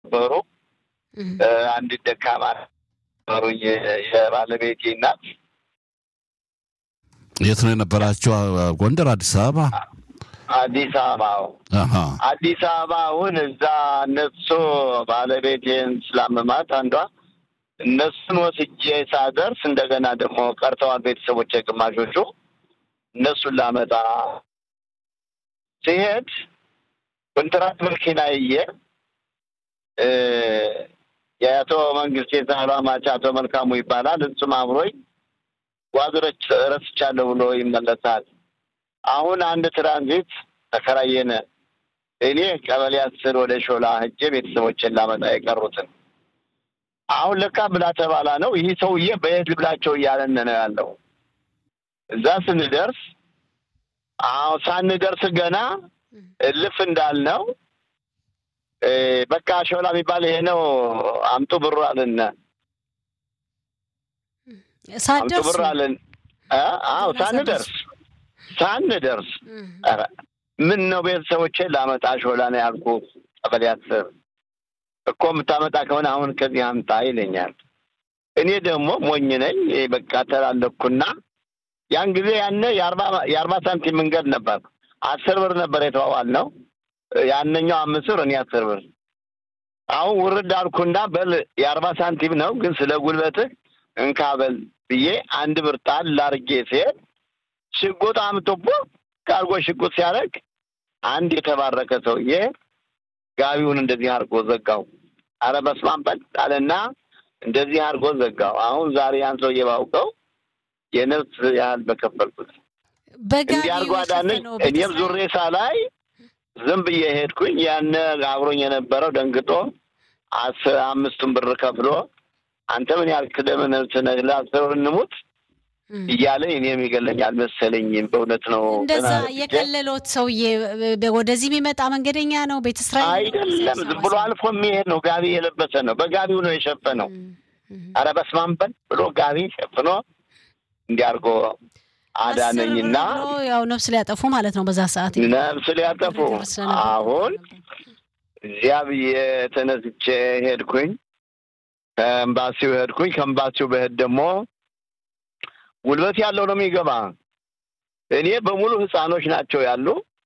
ነበሩ። አንድ ደካማ ነበሩ የባለቤቴ እናት። የት ነው የነበራቸው? ጎንደር፣ አዲስ አበባ? አዲስ አበባ አዲስ አበባ። አሁን እዛ እነሱ ባለቤቴን ስላመማት አንዷ እነሱን ወስጄ ሳደርስ እንደገና ደግሞ ቀርተዋል ቤተሰቦች ግማሾቹ። እነሱን ላመጣ ሲሄድ ኮንትራት መኪና ይየ የአቶ መንግስት የዛህሏ ማች አቶ መልካሙ ይባላል። እሱም አብሮኝ ጓዝረች ረስቻለሁ ብሎ ይመለሳል። አሁን አንድ ትራንዚት ተከራየነ። እኔ ቀበሌ አስር ወደ ሾላ ሄጄ ቤተሰቦችን ላመጣ የቀሩትን አሁን ለካ ብላ ተባላ ነው። ይህ ሰውዬ በየት ልብላቸው እያለን ነው ያለው። እዛ ስንደርስ አዎ ሳንደርስ ገና እልፍ እንዳልነው በቃ ሾላ የሚባል ይሄ ነው አምጡ ብሩ አለን። አምጡ ብሩ አለን። አዎ ሳንደርስ ሳንደርስ ኧረ ምን ነው ቤተሰቦቼን ላመጣ ሾላ ነው ያልኩህ ቀበሌ አስር እኮ የምታመጣ ከሆነ አሁን ከዚህ አምጣ ይለኛል። እኔ ደግሞ ሞኝ ነኝ። በቃ ተላለኩና ያን ጊዜ ያነ የአርባ ሳንቲም መንገድ ነበር። አስር ብር ነበር የተዋዋል ነው ያነኛው አምስት ብር እኔ አስር ብር። አሁን ውርድ አልኩና በል የአርባ ሳንቲም ነው ግን ስለ ጉልበትህ እንካ በል ብዬ አንድ ብር ጣል ላርጌ ሲሄድ ሽጉጥ አምጥቦ ካርጎ ሽጉጥ ሲያደርግ አንድ የተባረከ ሰውዬ ጋቢውን እንደዚህ አድርጎ ዘጋው። አረ በስመ አብ በል አለና እንደዚህ አድርጎ ዘጋው። አሁን ዛሬ ያን ሰውዬ ባውቀው የነፍስ ያህል በከፈልኩት እንዲህ አድርጎ አዳነኝ። እኔም ዙሬ ሳላይ ዝም ብዬ ሄድኩኝ። ያነ አብሮኝ የነበረው ደንግጦ አስር አምስቱን ብር ከፍሎ አንተ ምን ያህል ክደም ነፍስ ነህ ለአስር ብር እንሙት እያለ እኔ የሚገለኝ አልመሰለኝም። በእውነት ነው። እንደዛ የቀለሎት ሰውዬ ወደዚህ የሚመጣ መንገደኛ ነው። ቤተ እስራኤል አይደለም፣ ዝም ብሎ አልፎ የሚሄድ ነው። ጋቢ የለበሰ ነው። በጋቢው ነው የሸፈነው። አረ በስመ አብ በል ብሎ ጋቢ ሸፍኖ እንዲያርጎ አዳነኝና ያው ነፍስ ሊያጠፉ ማለት ነው። በዛ ሰዓት ነፍስ ሊያጠፉ አሁን እዚያ ብዬ ተነስቼ ሄድኩኝ። ከኤምባሲው ሄድኩኝ። ከኤምባሲው በሄድ ደግሞ ጉልበት ያለው ነው የሚገባ። እኔ በሙሉ ህፃኖች ናቸው ያሉ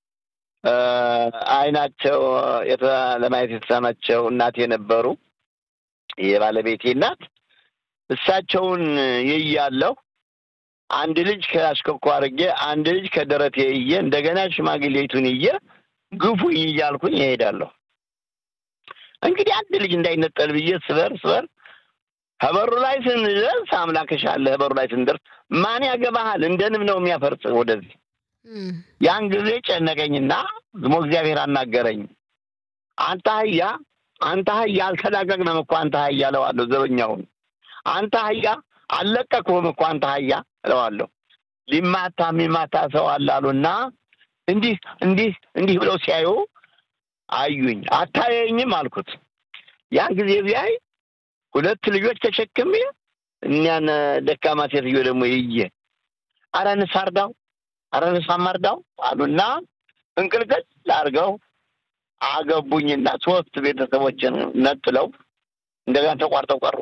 አይናቸው ለማየት የተሳናቸው እናት የነበሩ የባለቤቴ እናት እሳቸውን ይያለሁ። አንድ ልጅ ከአሽከኮ አድርጌ አንድ ልጅ ከደረቴ እየ እንደገና ሽማግሌቱን እየ ግፉኝ እያልኩኝ ይሄዳለሁ። እንግዲህ አንድ ልጅ እንዳይነጠል ብዬ ስበር ስበር ከበሩ ላይ ስንደርስ አምላክሽ አለ። ከበሩ ላይ ስንደርስ ማን ያገባሃል? እንደ ንብ ነው የሚያፈርጽ ወደዚህ። ያን ጊዜ ጨነቀኝና ዝሞ እግዚአብሔር አናገረኝ። አንተ አህያ፣ አንተ አህያ አልተላቀቅንም እኮ አንተ አህያ እለዋለሁ ዘበኛውን። አንተ አህያ አልለቀቅሁም እኮ አንተ አህያ እለዋለሁ። ሊማታ የሚማታ ሰው አላሉና እንዲህ እንዲህ እንዲህ ብለው ሲያዩ አዩኝ። አታየኝም አልኩት። ያን ጊዜ ቢያይ ሁለት ልጆች ተሸክሜ እኒያን ደካማ ሴትዮ ደግሞ ይየ አረ ንስ አርዳው አረ ንስ አማርዳው አሉና እንቅልቅል አድርገው አገቡኝና ሶስት ቤተሰቦችን ነጥለው እንደገና ተቋርጠው ቀሩ።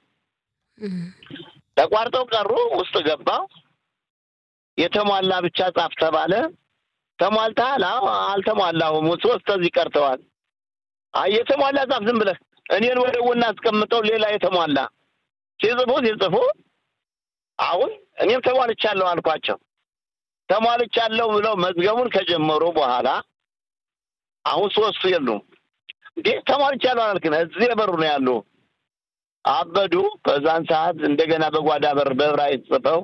ተቋርጠው ቀሩ። ውስጥ ገባው። የተሟላ ብቻ ጻፍ ተባለ። ተሟልተሃል? አዎ አልተሟላሁም። ሶስት እዚህ ቀርተዋል። አይ የተሟላ ጻፍ ዝም ብለህ እኔን ወደ ጎን አስቀምጠው ሌላ የተሟላ ሲጽፉ ሲጽፉ አሁን እኔም ተሟልቻለሁ አልኳቸው። ተሟልቻለሁ ብለው መዝገቡን ከጀመሩ በኋላ አሁን ሶስቱ የሉም። እንዴ ተሟልቻለሁ አላልክም? እዚህ የበሩ ነው ያሉ። አበዱ። በዛን ሰዓት እንደገና በጓዳ በር በዕብራይስጥ ጽፈው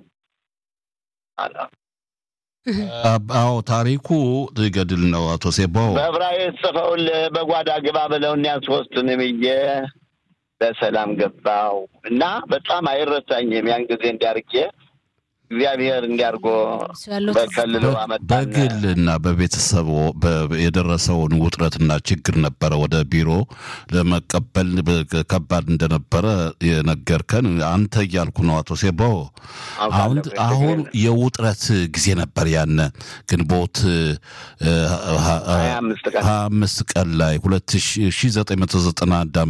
አዎ ታሪኩ ገድል ነው። አቶ ሴባው በዕብራይስጥ ጽፈውልህ በጓዳ ግባ ብለው እኒያን ሶስቱንም ብዬ በሰላም ገባው እና በጣም አይረሳኝም። ያን ጊዜ እንዲያርጌ እግዚአብሔር እንዲያርጎ እሱ ያለው በከልሎ አመጣን። በግልና በቤተሰቡ በ- የደረሰውን ውጥረትና ችግር ነበረ ወደ ቢሮ ለመቀበል በ- ከባድ እንደነበረ የነገርከን አንተ እያልኩ ነው አቶ ሴባው። አውቃለሁ፣ አሁን ችግር አሁን የለም። የውጥረት ጊዜ ነበር ያነ ግንቦት እ፣ ሀ- ሀያ አምስት ቀን ሀያ አምስት ቀን ላይ ሁለት ሺ ዘጠኝ መቶ ዘጠና አንድ